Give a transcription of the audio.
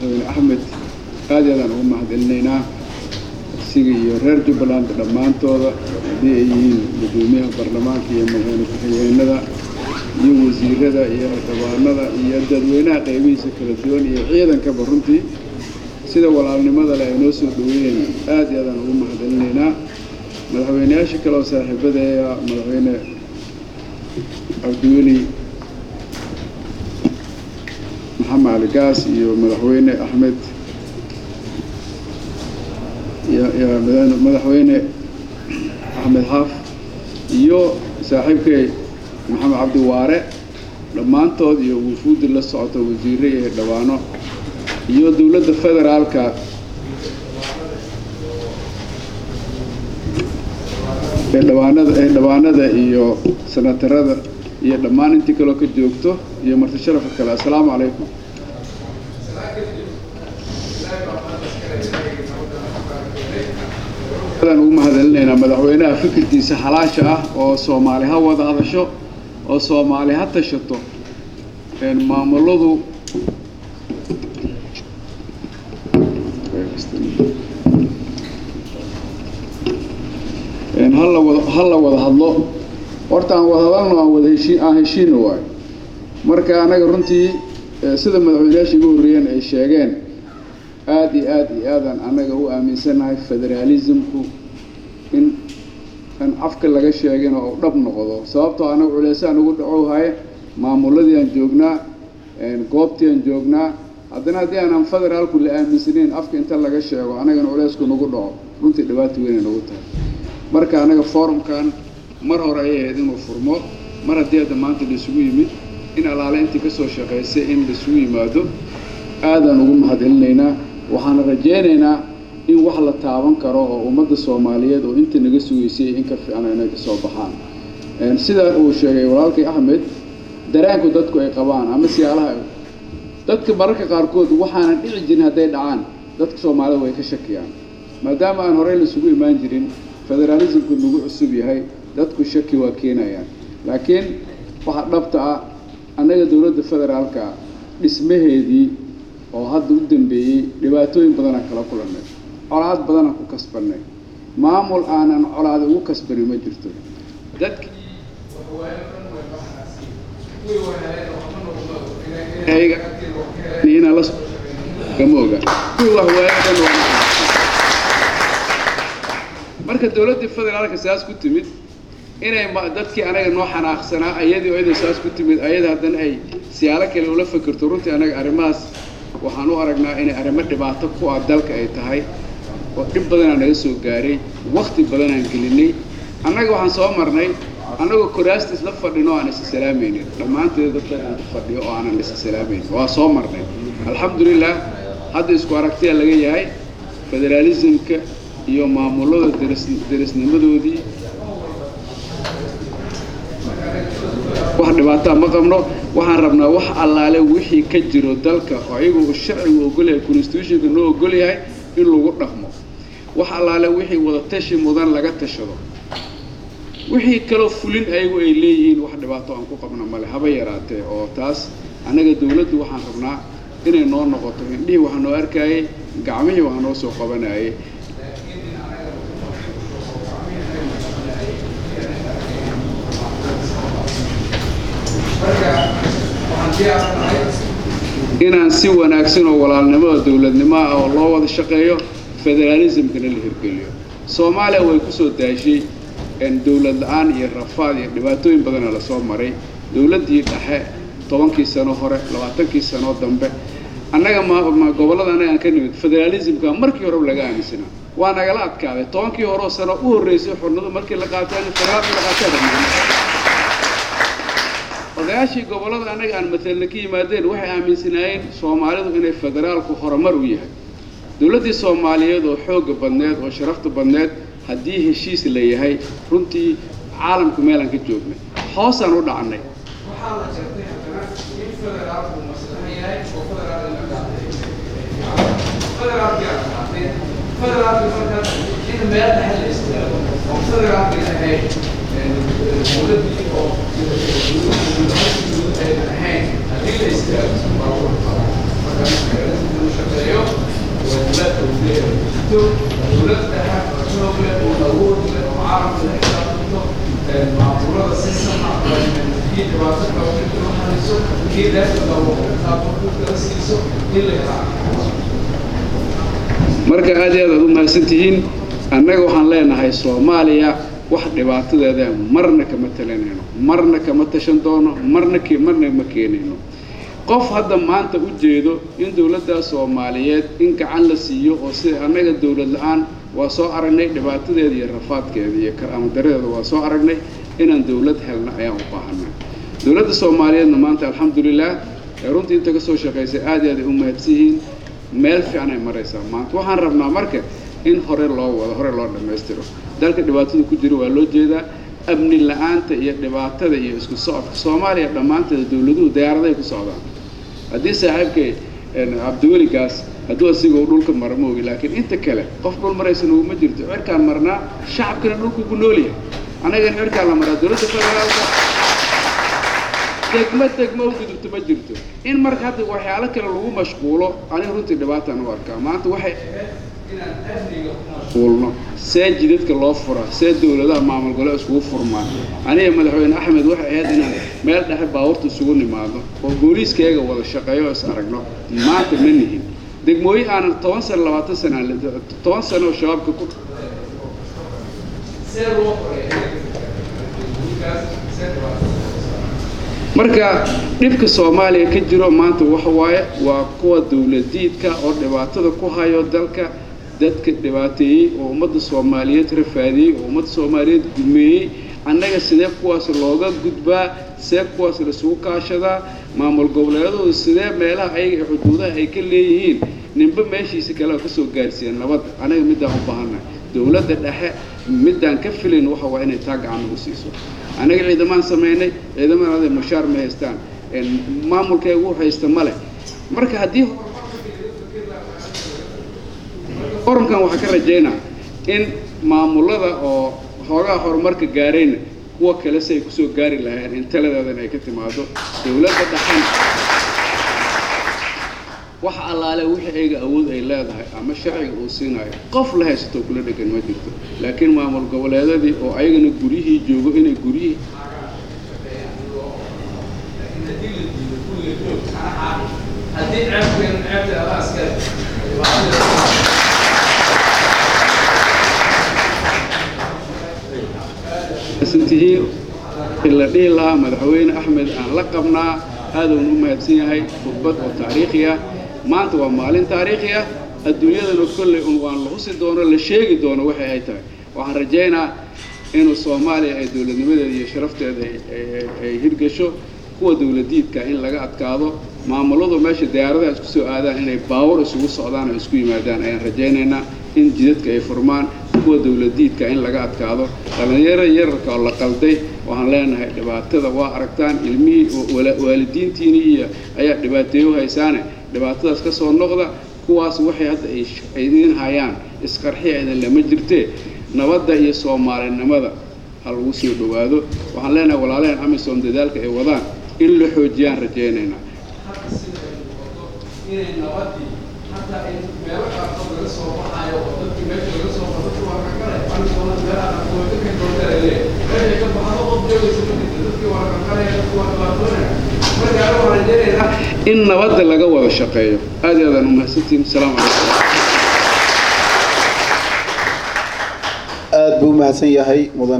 madaxweyne axmed aad aadaan ugu mahadcelinaynaa isiga iyo reer jubbaland dhammaantooda haddii ay yihiin guddoomiyaha baarlamaanka iyo madaxweyne ku-xigeenada iyo wasiirada iyo xildhibaanada iyo dadweynaha qaybihiisa kala duwan iyo ciidankaba runtii sida walaalnimada leh ay noo soo dhaweeyeen aad iyo aadaan ugu mahadcelinaynaa madaxweyneyaasha kale oo saaxiibadeeya madaxweyne cabdiweli maxamed cali gaas iyo madaxweyne axmed madaxweyne axmed xaaf iyo saaxiibkay maxamed cabdi waare dhammaantood iyo wufuuddi la socota wasiire iyo dhawaano iyo dowladda federaalka ee dhawaanada ee dhawaanada iyo sanatarada iyo dhammaan intii kaloo ka joogto iyo marti sharafka kale assalaamu calaykum aan ugu mahadcelinaynaa madaxweynaha fikirkiisa halaasha ah oo soomaali ha wada hadasho oo soomaali ha tashato maamuladu hala wada ha la wada hadlo horta aan wada hadalno aan wada heshii aan heshiino waayo marka anaga runtii sida madaxweyneyaasha igu horreeyeen ay sheegeen aad iyo aad iyo aadaan annaga u aaminsannahay federaalismku in an afka laga sheegin oo u dhab noqdo sababtoo anaga culeysaan ugu dhacowhaye maamuladii aan joognaa goobtii aan joognaa haddana haddii aanan federaalku la aaminsanayn afka inta laga sheego annagana culeysku nagu dhaco runtii dhibaata weynay nagu tahay marka anaga forumkan mar hore ayay ahayd inuu furmo mar haddii hadda maanta laisugu yimid in allaale intii ka soo shaqaysay in laisugu yimaado aadaan ugu mahadcelinaynaa waxaan rajaynaynaa in wax la taaban karo oo ummadda soomaaliyeed oo inta naga sugaysay in ka fiicna inay ka soo baxaan sidaa uu sheegay walaalkay axmed daraanku dadku ay qabaan ama siyaalaha dadka mararka qaarkood waxaanan dhici jirin hadday dhacaan dadka soomaalida way ka shakiyaan maadaama aan horey laisugu imaan jirin federaalismku nagu cusub yahay dadku shaki waa keenayaan laakiin waxaa dhabta ah annaga dowladda federaalka dhismaheedii oo hadda u dambeeyey dhibaatooyin badanaa kala kulannay colaad badanaan ku kasbannay maamul aanan colaada ugu kasbanin ma jirto dadki inaan lagama oga kuwii waxwaayadan marka dowladdii federaalka saas ku timid inay dadkii anaga noo xanaaqsanaa ayadii oo iday saas ku timid ayada haddana ay siyaalo kale ula fakirto runtii anaga arrimahaas waxaan u aragnaa inay arrimo dhibaato ku ah dalka ay tahay oo dhib badanaa naga soo gaaray wakti badanaan gelinay annaga waxaan soo marnay annagoo koraasta isla fadhin oo aan isa salaamaynin dhammaanteed dadka aan ku fadhiyo oo aanan isa salaamaynin waa soo marnay alxamdulilah hadda isku aragtiya laga yahay federaalismka iyo maamulada deris derisnimadoodii wax dhibaataa ma qabno waxaan rabnaa wax allaale wixii ka jiro dalka oo ayagu uu sharcigu ogolyahay constitutionka noo ogol yahay in lagu dhaqmo wax allaale wixii wada tashi mudan laga tashado wixii kaloo fulin ayagu ay leeyihiin wax dhibaato aan ku qabna male haba yaraatee oo taas annaga dawladdu waxaan rabnaa inay noo noqoto indhihii waxaa noo arkaayey gacmihii waxaa noo soo qabanayay inaan si wanaagsan oo walaalnimada dowladnimo ah oo loo wada shaqeeyo federaalismkana la hirgeliyo soomaaliya way kusoo daashay dowlad la-aan iyo rafaad iyo dhibaatooyin badana lasoo maray dowladdii dhexe tobankii sano hore labaatankii sano dambe annaga ma gobollada annaga aan ka nimid federaalismka markii horeba laga aaminsanaa waa nagala adkaaday tobankii horeo sano u horreysay xornadu markii la qaateen federaalka la qaateen odayaashii gobollada annaga aan matelna ka yimaadeen waxay aaminsanaayeen soomaalidu inay federaalku horumar u yahay dowladdii soomaaliyeed oo xoogga badneed oo sharafta badneed haddii heshiis la yahay runtii caalamku meelaan ka joognay hoosaan u dhacnay marka aad iyo aad aad u mahadsantihiin annaga waxaan leenahay soomaaliya wax dhibaatadeeda marna kama talinayno marna kama tashan doono marna ke marna ma keenayno qof hadda maanta u jeedo in dowladda soomaaliyeed in gacan la siiyo oo sida annaga dowlad la-aan waa soo aragnay dhibaatadeeda iyo rafaadkeeda iyo karaamadareeda waa soo aragnay inaan dowlad helna ayaan u baahanay dowladda soomaaliyeedna maanta alxamdulilah ee runtii inta ka soo shaqaysay aad iyo aad ay u mahadsan yihiin meel fiican ay maraysaa maanta waxaan rabnaa marka in hore loo wado hore loo dhammaystiro dalka dhibaatada ku jira waa loo jeedaa amni la-aanta iyo dhibaatada iyo isku socodka soomaaliya dhammaanteeda dowladuhu diyaaraday ku socdaan haddii saaxiibkay cabdiweligaas hadduu asiga uu dhulka mara ma ogi laakiin inta kale qof dhul maraysan uguma jirto cirkaan marnaa shacabkina dhulku ku nool yahay annagan cirkaan la maraa dowladda federaalka degmo degmo u gudubto ma jirto in marka hadda waxyaalo kale lagu mashquulo aniga runtii dhibaataan u arkaa maanta waxay inaan amniga ku mashquulno see jidadka loo furaa see dowladaha maamul gole iskugu furmaan aniga madaxweyne axmed waxay ahayd inaan meel dhexe baabuurta isugu nimaadno oo booliiskayga wada shaqeeyo oo is aragno maanta ma nihin degmooyin aanan toban sano labaatan sana toban sano oo shabaabka ku marka dhibka soomaaliya ka jiro maanta waxa waaye waa kuwa dowladiidka oo dhibaatada ku hayo dalka dadka dhibaateeyey oo ummadda soomaaliyeed rafaadiyey oo ummadda soomaaliyeed gumeeyey annaga sidee kuwaas looga gudbaa see kuwaas laisugu kaashadaa maamul goboleedooda sidee meelaha ayaga ee xuduudaha ay ka leeyihiin ninba meeshiisa kale oo kasoo gaarsiiya nabadda anaga middaan u baahannahay dowladda dhexe middaan ka filayn waxa waa inay taa gacan nagu siiso annaga ciidamaan samaynay ciidamada mushaar ma haystaan maamulkeegu haysta ma leh marka haddii orankan waxaa ka rajaynaa in maamulada oo hoogaha horumarka gaarayna kuwa kale si ay kusoo gaari lahayn in taladeedan ay ka timaado dowladda dhaxan wax allaale wixii ayga awood ay leedahay ama sharciga uu siinayo qof la haysato kula dhegan ma jirto laakiin maamul goboleedadii oo ayagana guryihii joogo inay guryihii tihiin in la dhihi lahaa madaxweyne axmed aan la qabnaa aadun u mahadsan yahay khudbad oo taariikhi ah maanta waa maalin taariikhi ah adduunyadana kolley un waan la husi doono la sheegi doono waxay ay tahay waxaan rajaynaa inuu soomaaliya ay dowladnimadeeda iyo sharafteeda ay hirgasho kuwa dowladiidka in laga adkaado maamuladu meesha diyaaradaha isku soo aadaan inay baawur isugu socdaan oo isku yimaadaan ayaan rajaynaynaa in jidadka ay furmaan kuwa dowladiidka in laga adkaado dhallinyarada yararka oo la qalday waxaan leenahay dhibaatada waa aragtaan ilmihii waalidiintiini iyo ayaa dhibaateeyo haysaane dhibaatadaas ka soo noqda kuwaas waxay hadda ay idiin hayaan isqarxiya idin lama jirtee nabadda iyo soomaalinimada ha lagu soo dhowaado waxaan leenahay walaalaheen amisom dadaalka ay wadaan in la xoojiyaan rajaynaynaa inay nabadii hataa in meelo qaarkood laga soo baxaayo oo dadkii meesha laga soo baxo dadkii waa kakale anigoona meelaha qaarkood dadka doontarale meeshay ka baxdo qof joogaysa ma jirto dadkii waa kakalaya dadkii waa dhibaatoonaya marka aniga waxaan rajaynaynaa in nabadda laga wada shaqeeyo aad iyo aadaan umahadsantihin asalaamu calaykum aad buu umahadsan yahay mudan